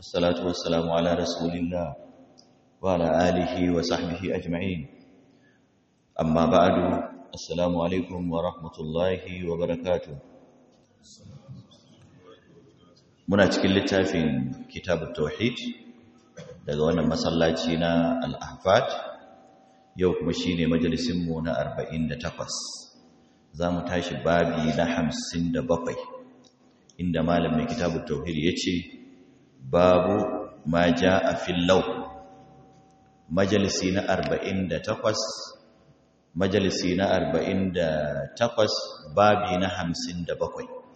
والصلاة والسلام على رسول الله وعلى آله وصحبه أجمعين أما بعد السلام عليكم ورحمة الله وبركاته muna cikin littafin kitabut tauhid daga wannan masallaci na al-ahfad yau kuma shine majalisin mu na 48 zamu tashi babi na 57 inda malamin kitabut tauhid yace babu ma jaa fil law majalisi na 48 majalisi na 48 babi na 57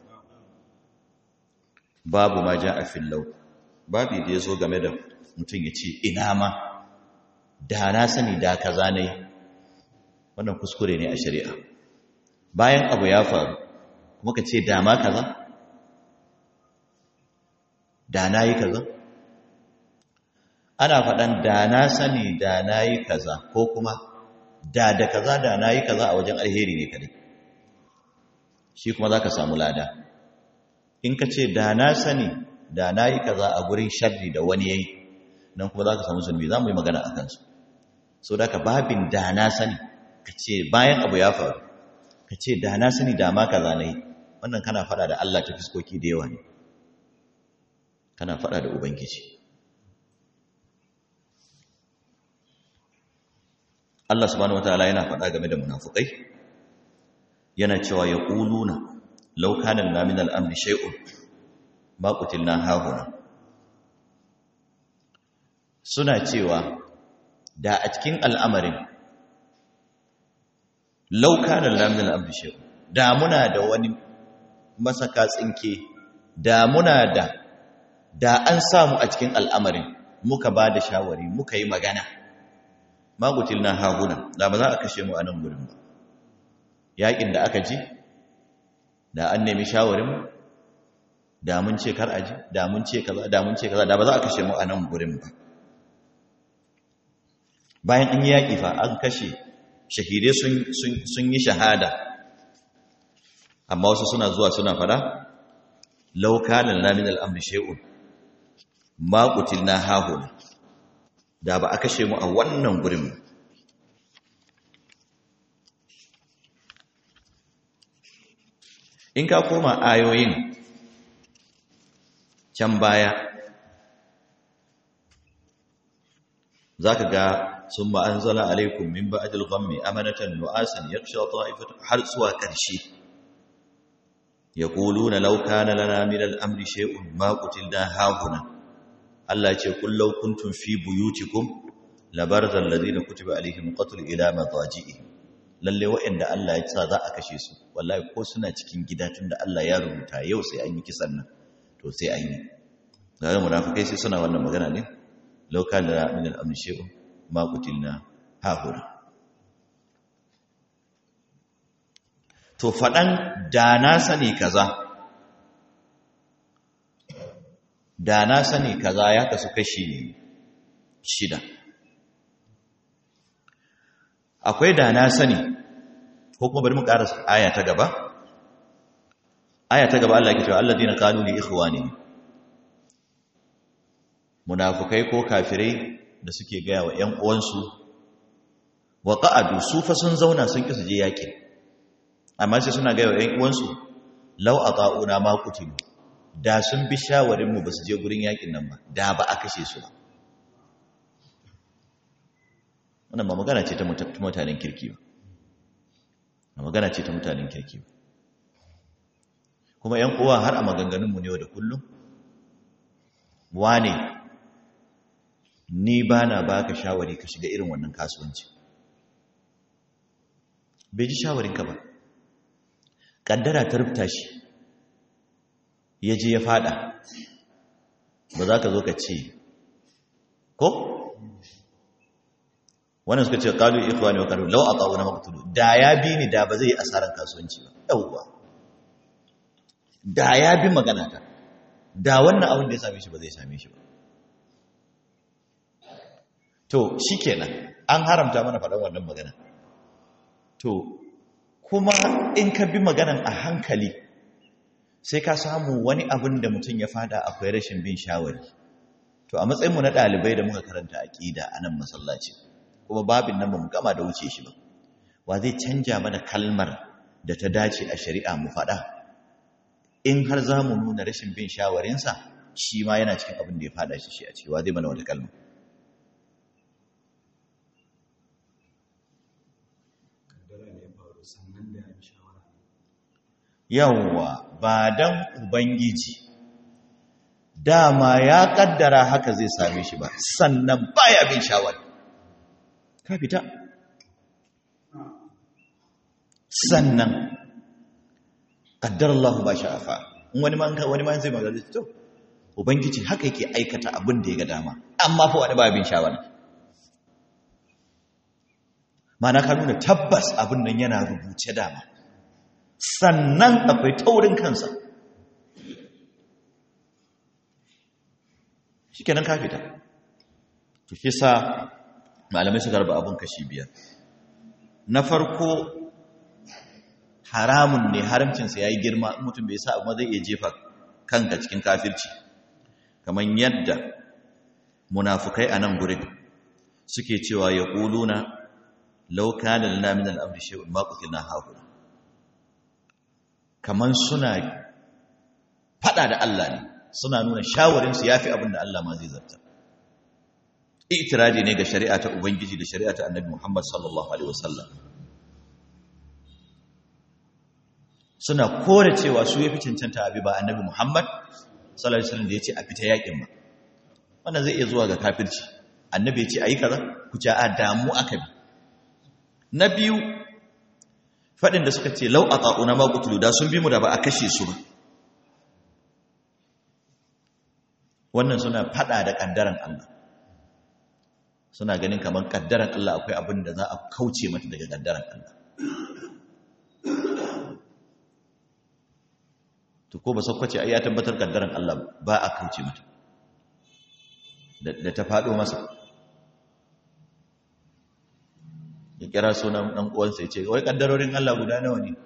babu ma ja a fillau babu da ya zo game da mutum ya ce ina ma da na sani da kaza ne wannan kuskure ne a shari'a bayan abu ya faru kuma ka ce da ma kaza da na yi kaza ana faɗan da na sani da na yi kaza ko kuma da da kaza da na yi kaza a wajen alheri ne kadai shi kuma za ka samu lada in ka ce da na sani da na yi kaza a gurin sharri da wani yayi nan kuma za ka samu zunubi za mu yi magana a kansu so da ka babin da na sani ka ce bayan abu ya faru ka ce da na sani da ma kaza na yi wannan kana faɗa da Allah ta fiskoki da yawa ne kana faɗa da ubangiji Allah subhanahu wataala yana faɗa game da munafukai yana cewa ya ƙuluna lau kana lana min al'amri shay'un ma qutilna hahuna suna cewa da a cikin al'amarin lau kana lana min al'amri shay'un da muna da wani masaka tsinke da muna da da an samu a cikin al'amarin muka ba da shawari muka yi magana ma qutilna hahuna da ba za a kashe mu a nan gurin ba yakin da aka ji da an nemi shawarin da mun ce kar aji da mun ce kaza da mun ce kaza da ba za a kashe mu a nan gurin ba bayan an yi yaƙi fa an kashe shahidai sun yi shahada amma wasu suna zuwa suna fada laukanan lamin al'amri shay'un ma na hahuna da ba a kashe mu a wannan gurin ba in ka koma ayoyin can baya za ka ga sun ma'anzala alaikun min ba'adil ghammi amanatan nu'asan ya kushe ta'ifatu har zuwa ƙarshe ya ƙulu na lauka na lana min al'amri she'un maƙutil da hahuna Allah ce kullau kuntun fi buyutikum labarzan ladina kutuba alaihim qatl ila madaji'ihim lalle waɗanda Allah ya sa za a kashe su wallahi ko suna cikin gida tunda Allah ya rubuta yau sai an yi kisan nan to sai an yi ga munafikai sai suna wannan magana ne law kana min al-amri shay'un ma qutilna hahuna to fadan da na sani kaza da na sani kaza ya kasu kashi shida akwai da na sani ko kuma bari mu ƙara aya ta gaba aya ta gaba Allah yake cewa alladina qalu li ikhwani munafikai ko kafirai da suke gaya wa ƴan uwansu wa qa'adu su fa sun zauna sun kisa je yaki amma sai suna gaya wa ƴan uwansu law ata'una ma qutilu da sun bi shawarin mu basu je gurin yakin nan ba da ba a kashe su ba wannan ba magana ce ta mutanen kirki ba ba magana ce ta mutanen kirki ba kuma ‘yan uwa har a maganganunmu ne da kullum wane ni ba na ba ka shawari ka shiga irin wannan kasuwanci bai ji shawarinka ba ƙaddara ta rubuta shi ya je ya fada ba za ka zo ka ce ko wannan suka ce qalu ikhwani wa qalu law ata'una maqtulu da ya bi ni da ba zai asaran kasuwanci ba yauwa da ya bi magana ta da wannan abin da ya same shi ba zai same shi ba to shikenan an haramta mana faɗan wannan magana to kuma in ka bi maganan a hankali sai ka samu wani abin da mutum ya fada akwai rashin bin shawari to a matsayinmu na ɗalibai da muka karanta aƙida a nan masallaci kuma babin nan ba mu gama da wuce shi ba wa zai canja mana kalmar da ta dace a shari'a mu faɗa in har za mu nuna rashin bin shawarinsa shi ma yana cikin abin da ya faɗa shi shi a cewa zai mana wata kalma yawwa ba dan ubangiji dama ya kaddara haka zai same shi ba sannan baya bin shawari ka fita sannan kaddar Allah ba sha'afa wani man wani man zai magana to ubangiji haka yake aikata abin da ya ga dama amma fa wani ba bin shawari mana ka nuna tabbas abin nan yana rubuce dama sannan akwai taurin kansa shi kenan ka fita to shi sa malamai suka raba abin kashi biyar na farko haramun ne haramcinsa ya yi girma mutum bai sa amma zai iya jefa kanka cikin kafirci kamar yadda munafukai a nan gurin suke cewa ya ƙuluna lauka da lana min al'amri shi'un maƙutil na haƙuri kamar suna faɗa da Allah ne suna nuna shawarinsu ya fi abin da Allah ma zai zarta itiradi ne ga shari'a ta ubangiji da shari'a ta annabi muhammad sallallahu alaihi wasallam suna kore cewa su ya fi cancanta abi ba annabi muhammad sallallahu alaihi wasallam da ya ce a fita yakin ba wannan zai iya zuwa ga kafirci annabi ya ce a yi kaza ku ce a damu aka bi na biyu faɗin da suka ce lau a ƙa'una maƙutulu da sun bi mu da ba a kashe su ba wannan suna faɗa da ƙaddaran Allah suna ganin kamar ƙaddaran Allah akwai abin da za a kauce mata daga ƙaddaran Allah to ko ba sakwace ai ya tabbatar ƙaddaran Allah ba a kauce mata da ta faɗo masa ya kira sunan ɗan uwansa ya ce wai ƙaddarorin Allah guda nawa ne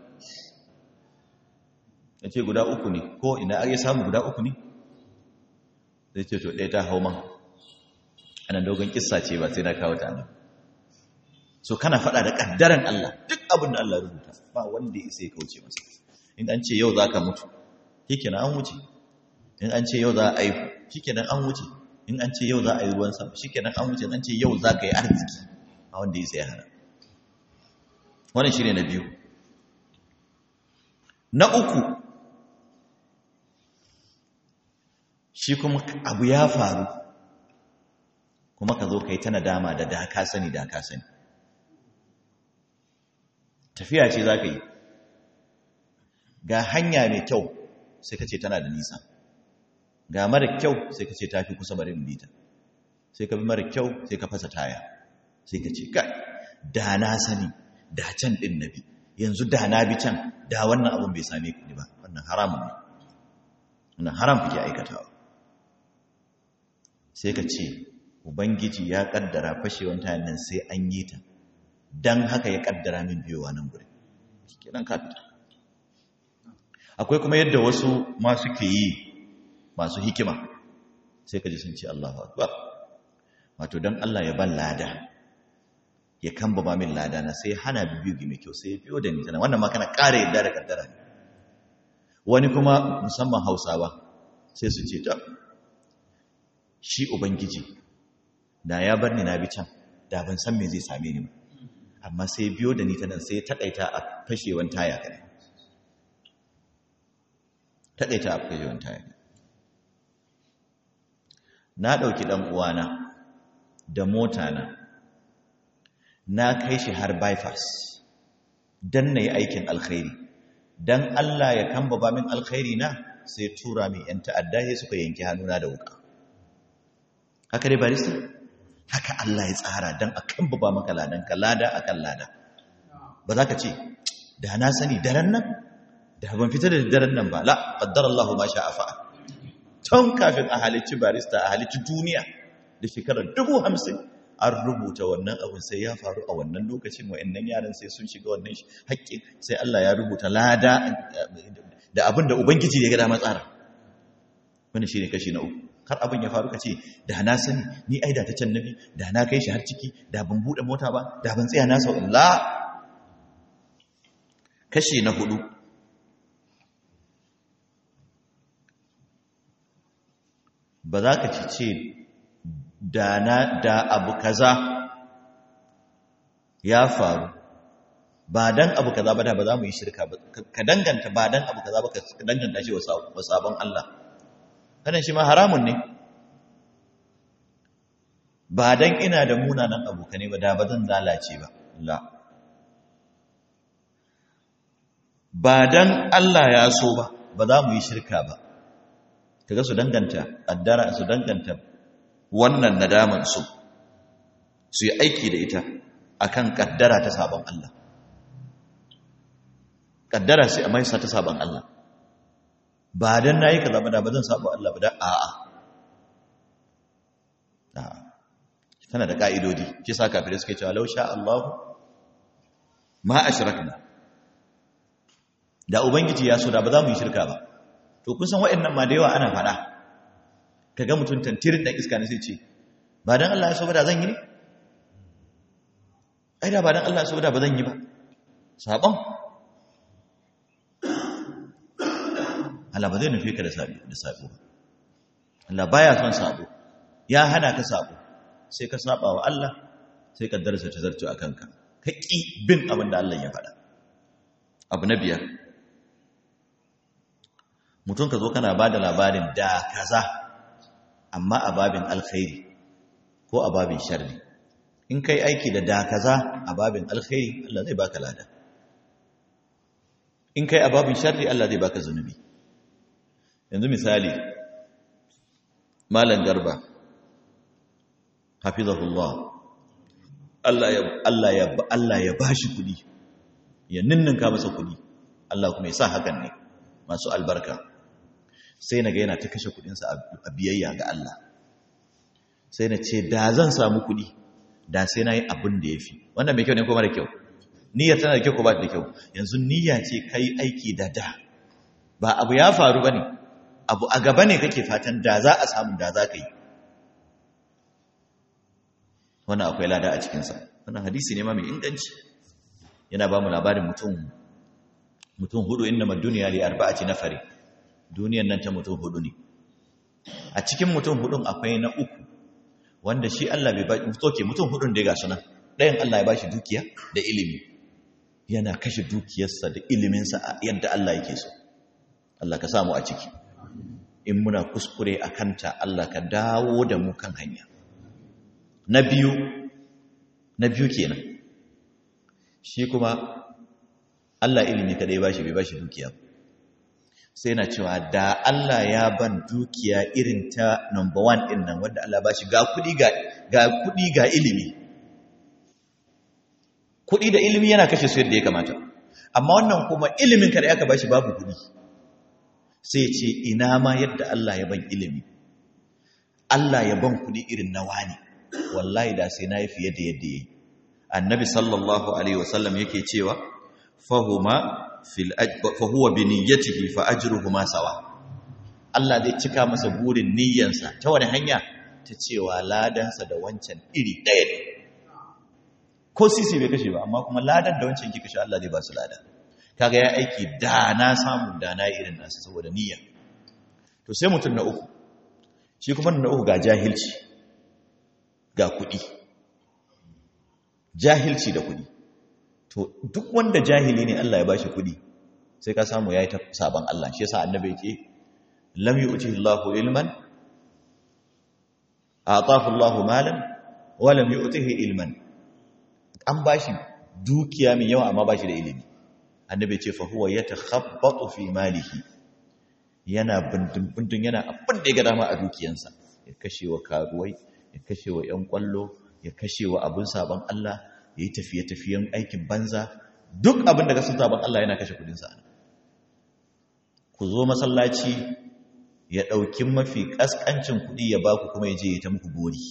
ya ce guda uku ne ko ina ake samu guda uku ne zai ce to ɗaya ta hau man ana dogon kissa ce ba sai na kawo ta nan so kana faɗa da ƙaddaran Allah duk abin da Allah rubuta ba wanda ya sai kauce masa in an ce yau za ka mutu shikenan an wuce in an ce yau za a aihu shikenan an wuce in an ce yau za a yi ruwan sama shikenan an wuce in an ce yau za ka yi arziki a wanda ya sai hana wannan shi ne na biyu na uku shi kuma abu ya faru kuma ka zo ka yi ta nadama da da ka sani da ka sani tafiya ce za ka yi ga hanya mai kyau sai ka ce tana da nisa ga mara kyau sai ka ce ta fi kusa bari bita sai ka bi mara kyau sai ka fasa taya sai ka ce kai da na sani da can ɗin na bi yanzu da na bi can da wannan abin bai same ku ba wannan haramun ne wannan haram kuke aikatawa sai ka ce ubangiji ya kaddara fashewan tayan nan sai an yi ta dan haka ya kaddara min biyowa nan gure kenan ka fita akwai kuma yadda wasu ma suke yi masu hikima sai ka ji sun ce Allahu akbar wato dan Allah ya ban lada ya kamba ba min lada na sai hana bibiyu mai kyau sai ya biyo da ni tana wannan ma kana ƙara yadda da kaddara ne wani kuma musamman hausawa sai su ce ta shi ubangiji da ya bar ni na bi can da ban san me zai same ni ba amma sai biyo da ni ta nan sai taƙaita a fashewan taya kare taƙaita a fashewan taya na ɗauki ɗan uwana da mota na na kai shi har bypass don na yi aikin alkhairi don Allah ya kamba ba min alkhairi na sai tura min ‘yan ta'adda ya suka yanki hannuna da wuka haka dai barista haka Allah ya tsara don a kamba ba maka ladan ka lada a kan lada ba za ka ce da na sani daren nan da ban fita da daren nan ba la ƙaddar Allah ma sha afa tun kafin a halicci barista a halicci duniya da shekarar dubu hamsin an rubuta wannan abin sai ya faru a wannan lokacin wa'annan yaran sai sun shiga wannan haƙƙin sai Allah ya rubuta lada da abin da Ubangiji ya gada matsara wani shi ne kashi na uku har abin ya faru ka ce da na sani ni ai da ta can nabi da na kai shi har ciki da ban bude mota ba da ban tsaya na sau la kashi na hudu ba za ka ci ce da na da abu kaza ya faru ba dan abu kaza ba da ba za mu yi shirka ba ka danganta ba dan abu kaza ba ka danganta shi wa sabon Allah kanan shi ma haramun ne ba dan ina da munanan abokane ba da ba zan lalace ba la ba dan Allah ya so ba ba za mu yi shirka ba kaga su danganta addara su danganta wannan nadaman su su yi aiki da ita akan kaddara ta sabon Allah kaddara sai a mai sa ta sabon Allah ba dan nayi kaza ba da ba zan saba Allah ba da a'a a'a tana da ka'idodi shi sa kafirai suke cewa law sha Allah ma ashrakna da ubangiji ya so da ba za mu yi shirka ba to kun san waɗannan ma da yawa ana faɗa kaga mutum tantirin dan iska ne sai ce ba dan Allah ya so ba da zan yi ne ai da ba dan Allah ya so ba da ba zan yi ba sabon Allah ba zai nufi ka da sabo da sabo Allah baya son sabo ya hana ka sabo sai ka saba wa Allah sai ka darasa ta zarto akan ka ka ki bin abin da Allah ya faɗa abu na biyar mutum ka zo kana ba da labarin da kaza amma a babin alkhairi ko a babin sharri in kai aiki da da kaza a babin alkhairi Allah zai baka lada in kai a babin sharri Allah zai baka zunubi yanzu misali malam garba hafizahullah Allah ya Allah ya Allah ya bashi kudi ya ninninka masa kudi Allah kuma ya sa hakan ne masu albarka sai na ga yana ta kashe kudinsa a biyayya ga Allah sai na ce da zan samu kudi da sai na yi abin da ya fi wannan mai kyau ne kuma da kyau niyyar tana da kyau ko ba da kyau yanzu niyya ce ka yi aiki da da ba abu ya faru ba ne abu a gaba ne kake fatan da za a samu da za ka yi wannan akwai lada a cikinsa wannan hadisi ne ma mai inganci yana ba mu labarin mutum mutum hudu inda ma duniya li arba'ati nafari duniyan nan ta mutum hudu ne a cikin mutum hudun akwai na uku wanda shi Allah bai ba toke mutum hudun da ya gasu nan ɗayan Allah ya bashi dukiya da ilimi yana kashe dukiyarsa da iliminsa a yadda Allah yake so Allah ka samu a ciki in muna kuskure a kanta Allah ka dawo da mu kan hanya na biyu na biyu kenan shi kuma Allah ilimi kadai bashi bai bashi dukiya sai na cewa da Allah ya ban dukiya irin ta number one din nan wanda Allah bashi ga kudi ga ga kudi ga ilimi kudi da ilimi yana kashe su yadda ya kamata amma wannan kuma ilimin kada aka bashi babu kudi sai ce ina ma yadda Allah ya ban ilimi Allah ya ban kudi irin na wani wallahi da sai na yi fiye da yadda yayi annabi sallallahu alaihi wasallam yake cewa fahuma fil fahuwa bi niyyatihi fa ajruhuma sawa Allah zai cika masa burin niyyansa ta wani hanya ta cewa ladansa da wancan iri ɗaya ne ko sisi bai kashe ba amma kuma ladan da wancan ki kashe Allah zai ba su lada kaga ya aiki da na samu da na irin nasu saboda niyya to sai mutum na uku shi kuma na uku ga jahilci ga kuɗi jahilci da kuɗi to duk wanda jahili ne Allah ya bashi kuɗi sai ka samu yayi ta saban Allah shi yasa annabi yake lam yu'tihi Allahu ilman ataahu Allahu malan wa lam yu'tihi ilman an bashi dukiya mai yawa amma bashi da ilimi annabi ce fa huwa yatakhabbatu fi malihi yana bindin yana abin da ya ga dama a dukiyansa ya kashe wa karuwai ya kashe wa ƴan kwallo ya kashe wa abin saban Allah ya yi tafiye-tafiyen aikin banza duk abin da ka sun saban Allah yana kashe kudinsa ku zo masallaci ya ɗauki mafi ƙasƙancin kuɗi ya baku kuma ya je ya ta muku gori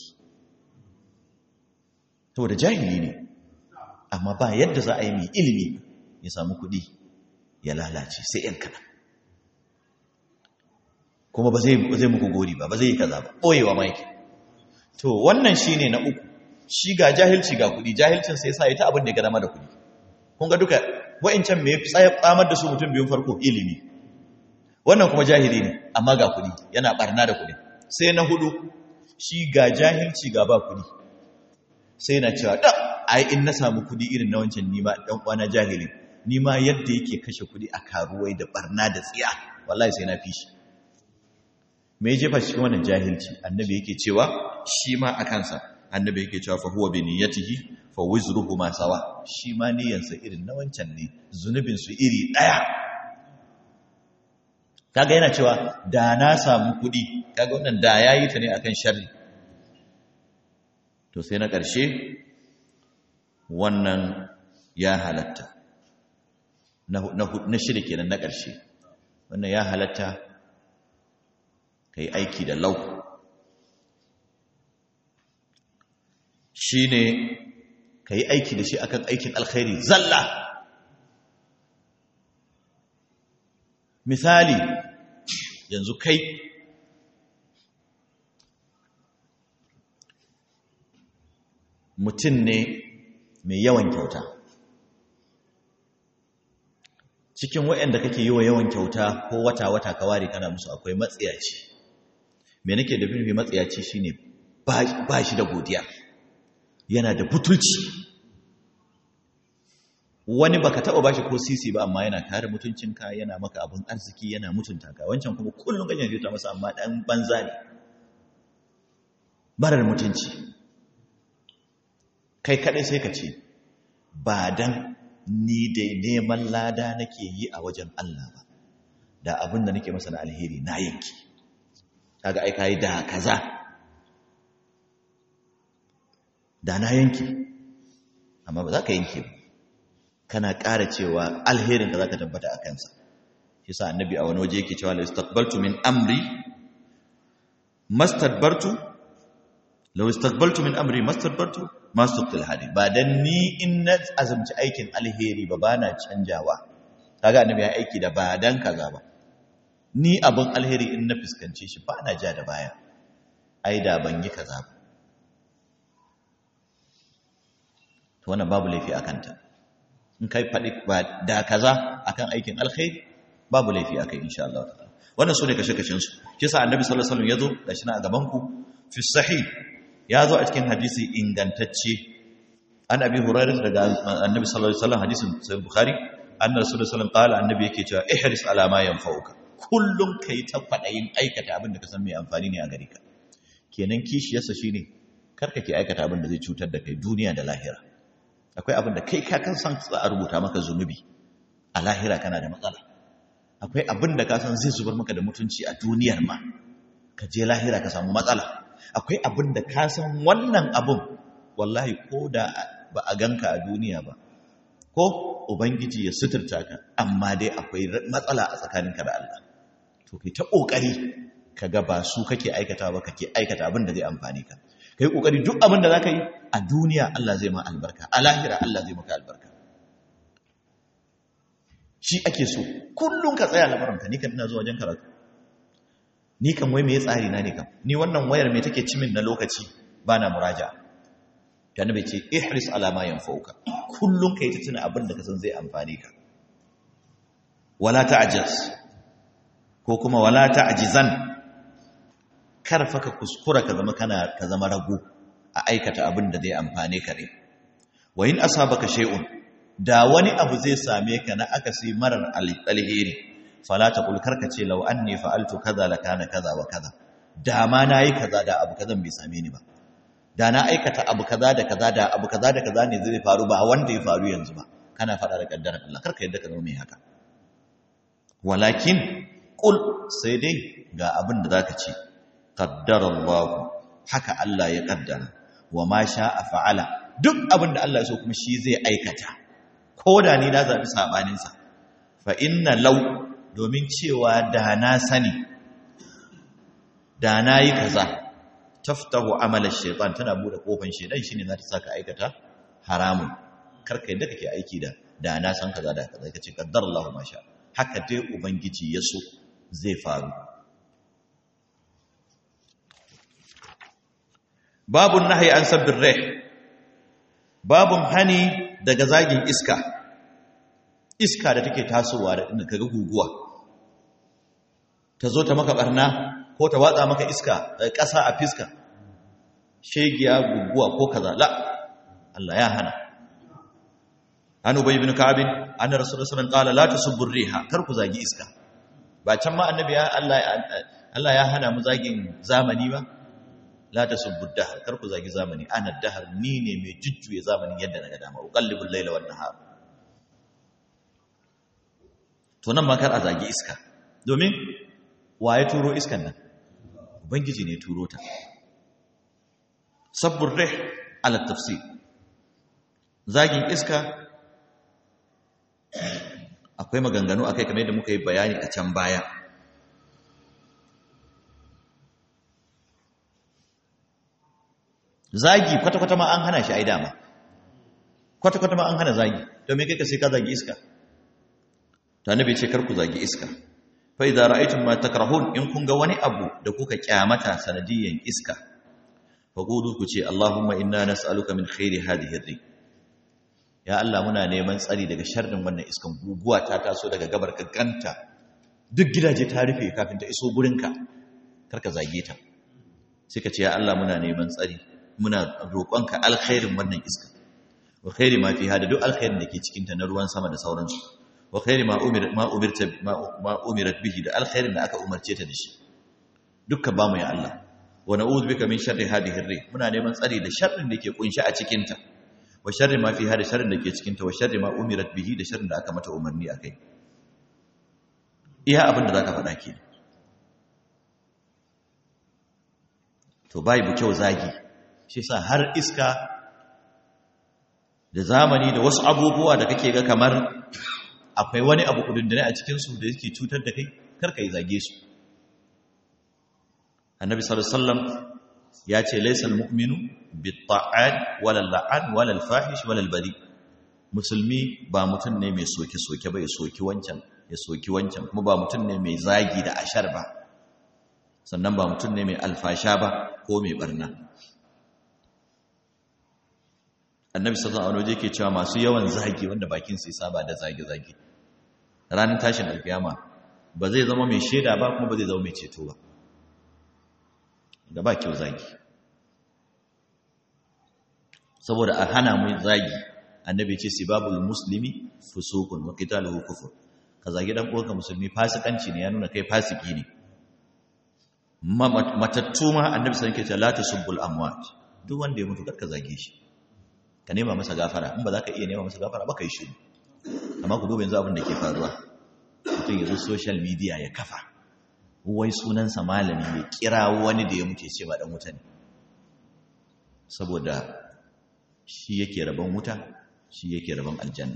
da jahili ne amma ba yadda za a yi mai ilimi ya samu kuɗi ya lalace sai ‘yan kaɗan kuma ba zai zai muku gori ba ba zai yi kaza ba boyewa ma yake to wannan shine na uku shi ga jahilci ga kudi jahilcin sai sa ita abin da ya gada da kudi kun ga duka wa'incan me tsamar da su mutum biyun farko ilimi wannan kuma jahili ne amma ga kudi yana barna da kudi sai na hudu shi ga jahilci ga ba kudi sai na cewa da ai in na samu kudi irin na wancan nima dan kwana jahili nima yadda yake kashe kudi a karuwai da barna da tsiya wallahi sai na fi shi me ya jefa cikin wannan jahilci annabi yake cewa shi ma a kansa annabi yake cewa fa huwa bi niyyatihi fa wizruhu ma sawa shi ma niyyansa irin na wancan ne zunubin su iri daya kaga yana cewa da na samu kudi kaga wannan da yayi ta ne akan sharri to sai na ƙarshe wannan ya halatta na shida kenan na ƙarshe wannan ya halatta kai aiki da lau shi ne ka yi aiki da shi akan aikin alkhairi zalla misali yanzu kai mutum ne mai yawan kyauta cikin waɗanda kake yi wa yawan kyauta ko wata-wata ka ware kana musu akwai matsiyaci me nake da nufi matsiyaci shine ba shi da godiya yana da butulci wani baka taba bashi ko sisi ba amma yana kare mutuncinka yana maka abin arziki yana mutunta ka wancan kuma kullum kake jita masa amma dan banza ne barar mutunci kai kadai sai ka ce ba dan ni dai neman lada nake yi a wajen Allah ba da abin da nake masa na alheri na yanki kaga ai kai da kaza da na yanki amma ba za ka yanke ba kana ƙara cewa alherin ka za ka tabbata a kansa shi sa annabi a wani waje yake cewa la istaqbaltu min amri mastadbartu law istaqbaltu min amri mastadbartu mastaqbil hadi ba dan ni in na azumci aikin alheri ba bana canjawa kaga annabi ya aiki da ba dan kaza ba ni abin alheri in na fuskance shi ba na ja da baya ai da ban yi kaza ba to wannan babu laifi a kanta in kai faɗi ba da kaza akan aikin alkhairi babu laifi akai insha Allah ta'ala wannan sune kashe kashin su shi yasa annabi sallallahu alaihi wasallam yazo gashi na a gaban ku fi sahih yazo a cikin hadisi ingantacce an abi hurairah daga annabi sallallahu alaihi wasallam hadisin sahih bukhari anna rasulullahi sallallahu alaihi wasallam qala annabi yake cewa ihris ala ma yanfa'uka kullum kai ta fadayin aikata abin da ka san mai amfani ne a gare ka kenan kishiyarsa shine karka ke aikata abin da zai cutar da kai duniya da lahira akwai abin da kai ka kan san za a rubuta maka zunubi a lahira kana da matsala akwai abin da ka san zai zubar maka da mutunci a duniyar ma ka je lahira ka samu matsala akwai abin da ka san wannan abin wallahi ko da ba a ganka a duniya ba ko ubangiji ya suturta ka amma dai akwai matsala a tsakaninka da Allah to kai ta kokari kaga ba su kake aikata ba kake aikata abin da zai amfane ka kai kokari duk abin da zaka yi a duniya Allah zai ma albarka a lahira Allah zai maka albarka shi ake so kullum ka tsaya lamarinka ni kan ina zuwa wajen karatu ni kan wai me tsari na ne kam ni wannan wayar me take cimin na lokaci bana muraja ta nabi ce ihris ala ma yanfauka kullum kai ta tuna abin da ka san zai amfane ka wala ta'jaz ko kuma wala ta'jizan karfa ka kuskura ka zama kana ka zama rago a aikata abin da zai amfane ka ne wa in asabaka shay'un da wani abu zai same ka na akasi marar alheri fala taqul karka ce law anni fa'altu kaza la kana kaza wa kaza da ma nayi kaza da abu kaza bai same ni ba da na aikata abu kaza da kaza da abu kaza da kaza ne zai faru ba wanda ya faru yanzu ba kana fada da kaddarar Allah karka yadda ka zama mai haka walakin qul sai dai ga abin da zaka ce qaddara Allah haka Allah ya kaddara wa ma sha'a fa'ala duk abin da Allah ya so kuma shi zai aikata ko da ni na zabi sabanin sa fa inna law domin cewa da na sani da na yi kaza taftahu amala shaytan tana bude kofan shaytan shine za ta saka aikata haramun karka yadda kake aiki da da na san kaza da kaza kace qaddara Allah ma sha haka dai ubangiji ya so zai faru babun nahyi an sabbir rih babun hani daga zagin iska iska da take tasowa da inda kaga guguwa ta zo ta maka barna ko ta watsa maka iska ƙasa a fiska shegiya guguwa ko kaza la Allah ya hana an ubay ibn ka'ab anna rasulullahi sallallahu alaihi wasallam qala la tasubbu riha kar ku zagi iska ba can ma annabi ya Allah Allah ya hana mu zagin zamani ba la tasubbu dahr kar ku zagi zamani ana dahr ni ne mai jujjuye zamanin yadda naga dama uqallibul layla wan nahar to nan ma kar a zagi iska domin waye turo iskan nan ubangiji ne turo ta sabbur rih ala tafsir zagin iska akwai maganganu akai kamar yadda muka yi bayani a can baya zagi kwata-kwata ma an hana shi ai dama kwata-kwata ma an hana zagi to me kai ka sai ka zagi iska to annabi ce kar ku zagi iska fa idza ra'aytum ma takrahun in kun ga wani abu da kuka kyamata sanadiyan iska fa qulu ku ce allahumma inna nas'aluka min khairi hadhihi ar ya Allah muna neman tsari daga sharrin wannan iskan guguwa ta taso daga gabar ka ganta duk gidaje ta rufe kafin ta iso gurinka karka zage ta sai ka ce ya Allah muna neman tsari muna roƙonka alkhairin wannan iska wa khairi ma fiha da duk alkhairin da ke cikin ta na ruwan sama da sauransu wa khairi ma umir ma umirta ma umirat bihi da alkhairin da aka umarce ta da shi dukka ba mu ya Allah wa na'udhu bika min sharri hadhihi ar muna neman tsari da sharrin da ke kunshi a cikin ta wa sharri ma fiha da sharrin da ke cikin ta wa sharri ma umirat bihi da sharrin da aka mata umarni akai iya abin da zaka faɗa ke to bai bu kyau zagi shi sa har iska da zamani da wasu abubuwa da kake ga kamar akwai wani abu kudundune a cikinsu da yake cutar da kai karka yi zage su annabi sallallahu alaihi wasallam ya ce laysal mu'minu bitta'an wala la'an wala al-fahish wala al-bari musulmi ba mutum ne mai soke soke ba ya soki wancan ya soki wancan kuma ba mutum ne mai zagi da ashar ba sannan ba mutum ne mai alfasha ba ko mai barna annabi sallallahu alaihi wasallam yake cewa masu yawan zagi wanda bakin su saba da zagi zagi ranar tashin alkiyama ba zai zama mai sheda ba kuma ba zai zama mai ceto ba da ba kyau zagi saboda a hana mu zagi annabi ce sibabul muslimi fusuqun wa qitaluhu kufur ka zagi dan uwanka musulmi fasikanci ne ya nuna kai fasiki ne matattu ma annabi sallallahu alaihi wasallam yake cewa la tasubbul amwat duk wanda ya mutu ka zage shi ka nema masa gafara in ba za ka iya nema masa gafara ba ka yi shiru amma ku duba yanzu abin da ke faruwa mutum ya zo social media ya kafa wai sunansa malami ya kira wani da ya mutu ce ba dan wuta ne saboda shi yake rabon wuta shi yake rabon aljanna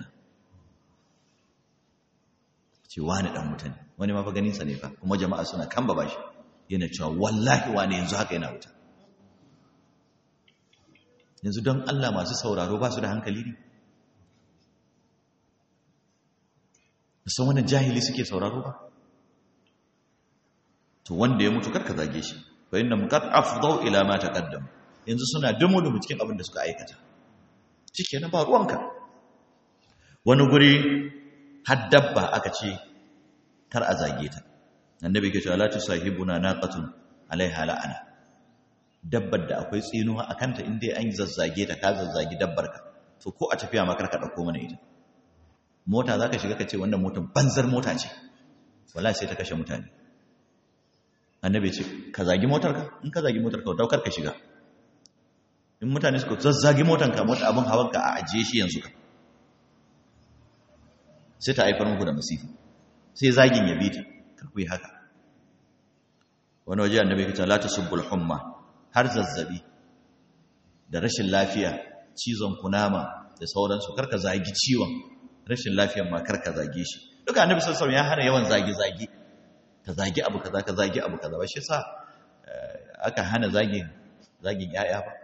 ce wani dan wuta ne wani ma fa ganinsa ne fa kuma jama'a suna kan ba shi yana cewa wallahi wani yanzu haka yana wuta yanzu don Allah masu sauraro ba su da hankali ne musan wannan jahili suke sauraro ba to wanda ya mutu karka zage shi fa inna muqad afdau ila ma taqaddam yanzu suna dumu dumu cikin abin da suka aikata na ba ruwanka wani guri har dabba aka ce kar a zage ta annabi ke cewa la tusahibuna naqatun alaiha la'ana dabbar da akwai tsinuwa a kanta inda an zazzage ta ka zazzagi dabbar ka to ko a tafiya ma karka dauko mana ita mota zaka shiga ka ce wannan motar banzar mota ce wallahi sai ta kashe mutane annabi ce ka zagi motar ka in ka zagi motar ka daukar ka shiga in mutane suka zazzagi motar ka mota abin hawan ka a ajiye shi yanzu ka sai ta haifar muku da masifa sai zagin ya bi ta kar ku yi haka wani waje annabi ya ce la tasubbul humma har zazzabi da rashin lafiya cizon kunama da sauransu karka zagi ciwon rashin lafiyan ma karka zage shi duka annabi sallallahu alaihi wasallam ya hana yawan zagi zagi ka zagi abu kaza ka zagi abu kaza ba shi sa aka hana zagin zagin yaya ba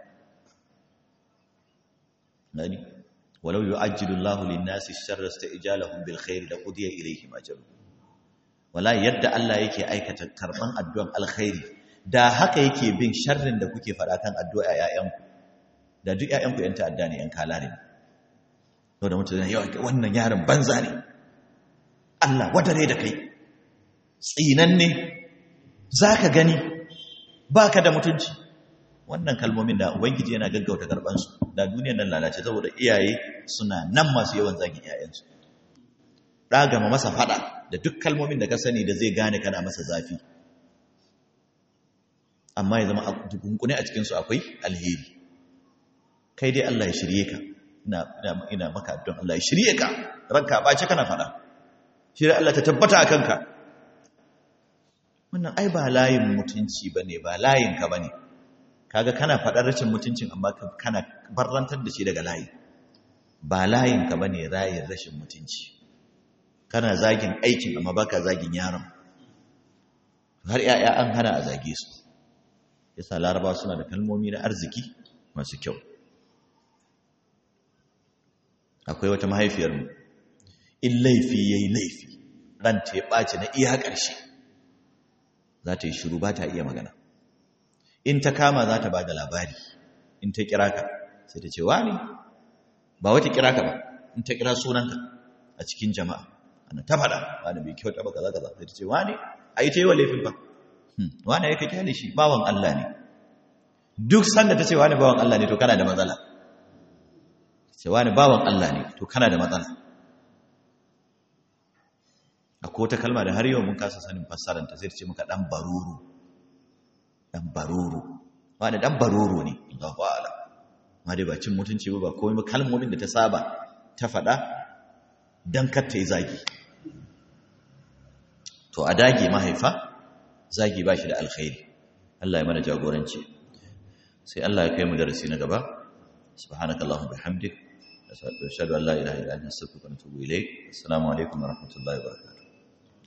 nani walau yu'ajjilu Allahu lin-nasi sharra isti'jalahum bil khair la qudiya ilayhim ajruhum wala yadda Allah yake aikata karban addu'an alkhairi da haka yake bin sharrin da kuke faɗa kan addu'a ‘ya'yanku da duk ‘ya'yanku ‘yan ta'adda ne ‘yan kalare ne to da mutum yawan wannan yaron banza ne Allah wadare da kai tsinan ne za ka gani ba ka da mutunci wannan kalmomin da ubangiji yana gaggauta karɓansu da duniyar nan lalace saboda iyaye suna nan masu yawan zagin ‘ya'yansu ɗagama masa faɗa da duk kalmomin da ka sani da zai gane kana masa zafi amma ya zama a dukunkune a cikinsu akwai alheri kai dai Allah ya shirye ka ina maka don Allah ya shirye ka ranka ɓace kana faɗa shirye Allah ta tabbata a kanka wannan ai ba layin mutunci ba ne ba layinka ba ne kaga kana faɗar rashin mutuncin amma kana barrantar da shi daga layi ba layinka ba ne rayin rashin mutunci kana zagin aikin amma baka zagin yaron har 'ya'ya an hana a zage su yasa laraba suna da kalmomi na arziki masu kyau akwai wata mahaifiyarmu in laifi ya yi laifi ranta ya ɓace na iya ƙarshe za ta yi shiru ba ta iya magana in ta kama za ta ba da labari in ta kira ka sai ta ce wani ba wata kira ka ba in ta kira sunanka a cikin jama'a ana ta faɗa wani bai kyauta ba kaza kaza sai ta ce wani a yi ta yi wa laifin ba wani ya ka kyale shi bawan Allah ne duk sanda ta ce wani bawan Allah ne to kana da matsala ce wani bawan Allah ne to kana da matsala akwai wata kalma da har yau mun kasa sanin fassaranta sai ta ce muka dan baruru dan baruru wani dan baruru ne Allahu a'ala ma dai ba cin mutunci ba ba komai ba kalmomin da ta saba ta faɗa dan kar ta yi zagi to a dage mahaifa zagi ba shi da alkhairi Allah ya mana jagoranci sai Allah ya kai mu darasi na gaba subhanakallahumma bihamdik ashhadu an la ilaha illa anta astaghfiruka wa atubu ilayk assalamu alaikum wa rahmatullahi wa barakatuh